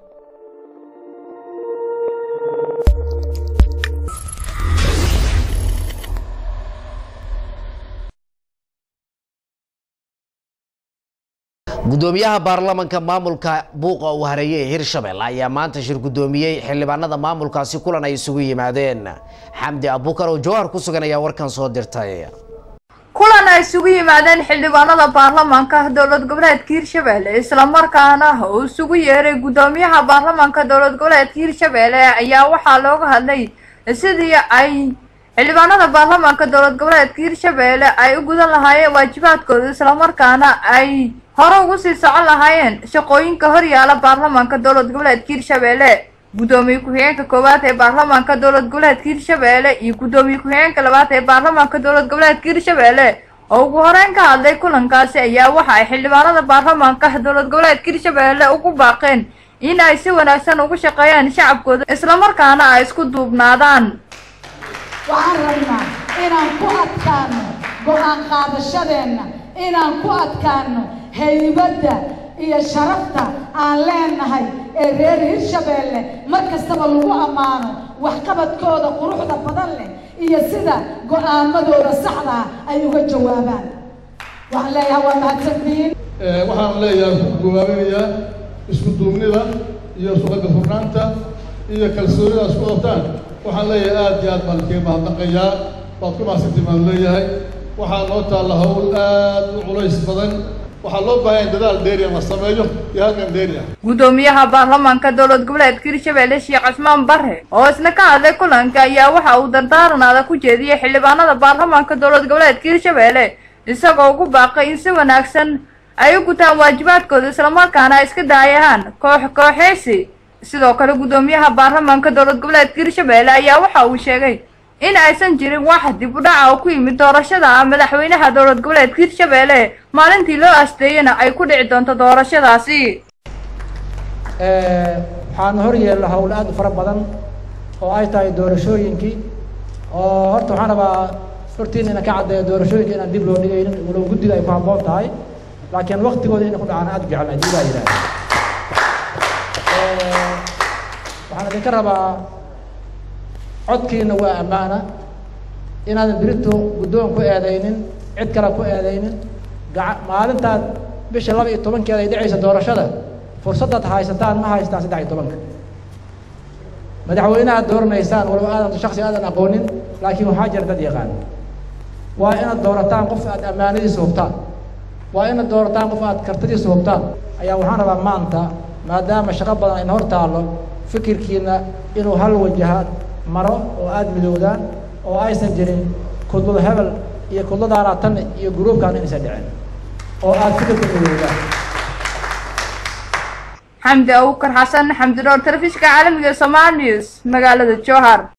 gudoomiyaha baarlamanka maamulka buuqa uu hareeyey ee hirshabelle ayaa maanta shir gudoomiyey xildhibaanada maamulkaasi kulan ay isugu yimaadeen xamdi abukar oo jawhar ku sugan ayaa warkan soo dirtay kulan ay isugu yimaadeen xildhibaanada baarlamaanka dowlad goboleedka hirshabelle islamarkaana uu isugu yeeray gudoomiyaha baarlamaanka dowlad goboleedka hirshabelle ayaa waxaa looga hadlay sidii ay xildhibaanada baarlamaanka dowlad goboleedka hirshabelle ay u gudan lahaayeen waajibaadkooda islamarkaana ay hore ugu sii socon lahaayeen shaqooyinka horyaala baarlamaanka dowlad goboleedka hirshabelle gudoomiye ku-xigeenka koowaad ee baarlamaanka dowlad goboleedka hirshabelle iyo gudoomiye ku-xigeenka labaad ee baarlamaanka dowlad goboleedka hirshabelle oo ugu horeyn ka hadlay kulankaasi ayaa waxa ay xildhibaanada baarlamaanka dowlad goboleedka hirshabelle ugu baaqeen in ay si wanaagsan ugu shaqeeyaan shacabkooda islamarkaana ay isku duubnaadaan waxaan rabnaa inaan ku adkaano go-aan qaadashadeenna inaan ku adkaano haybadda iyo sharafta aan leenahay ee reer hirshabeelle mar kastaba lagu ammaano waxqabadkooda quruxda badan leh iyo sida go-aamadooda saxda ah ay uga jawaabaan waxaan leeyahay waa mahadsantihiin waxaan leeyahay ku gawaabinayaa isku duubnida iyo suqada furnaanta iyo kalsoonida isku qabtaan waxaan leeyahay aada iyo aad baan kaga mahadnaqayaa waad ku mahadsantii baan leeyahay waxaa noo taalla hawl aad u culays badan waxaa loo baahan dadaal dheeri la sameeyo iyo halkan dheeri ah gudoomiyaha baarlamaanka dowlad goboleedka hirshabelle sheekh cusmaan bare oo isna ka hadlay kulanka ayaa waxa uu dardaaranaada ku jeediyey xildhibaanada baarlamaanka dowlad goboleedka hirshabelle isagoo ugu baaqay in si wanaagsan ay u gutaan waajibaadkooda islamarkaana ay iska daayaan koox kooxeysi sidoo kale gudoomiyaha baarlamaanka dowlad goboleedka hirshabelle ayaa waxa uu sheegay in aysan jirin wax dib u dhaca oo ku yimid doorashada madaxweynaha dowlad goboleedka hirshabelle maalintii loo asteeyana ay ku dhici doonto doorashadaasi waxaana hor yeella hawl aad u fara badan oo ay tahay doorashooyinkii oo horta waxaan rabaa hortiina ina ka caddeeyo doorashooyinka inaan dib loo dhigaynin walow guddiga ay ku habboon tahay laakiin waktigooda inay ku dhacaan aad u jecel haddii baa yidhahda waxaan idinka rabaa codkiina waa ammaana inaadan berito guddoon ku eedaynin cid kale ku eedaynin gaa maalintaad bisha laba iyo tobankeeda ay dhacaysa doorashada fursaddaad haysataan ma haystaan saddex iyo tobanka madaxweynehaad dooranaysaan walow aadan shaksi aadan aqoonin laakiin waxaa jira dad yaqaan waa inaad doorataan qof aad ammaanadiisa hubtaan waa inaad doorataan qof aad kartadiisa hubtaan ayaa waxaan rabaa maanta maadaama shaqo badan ayna hor taallo fikirkiina inuu hal wajahaad maro oo aada midoodaan oo aysan jirin kudlada hebel iyo kudladaanaa tan iyo gruubkan inaysan dhicin oo aada fikirka midoodaan xamdi abukar xasan xamdi dhoor telefishinka caalamiga ee somaali news magaalada jowhar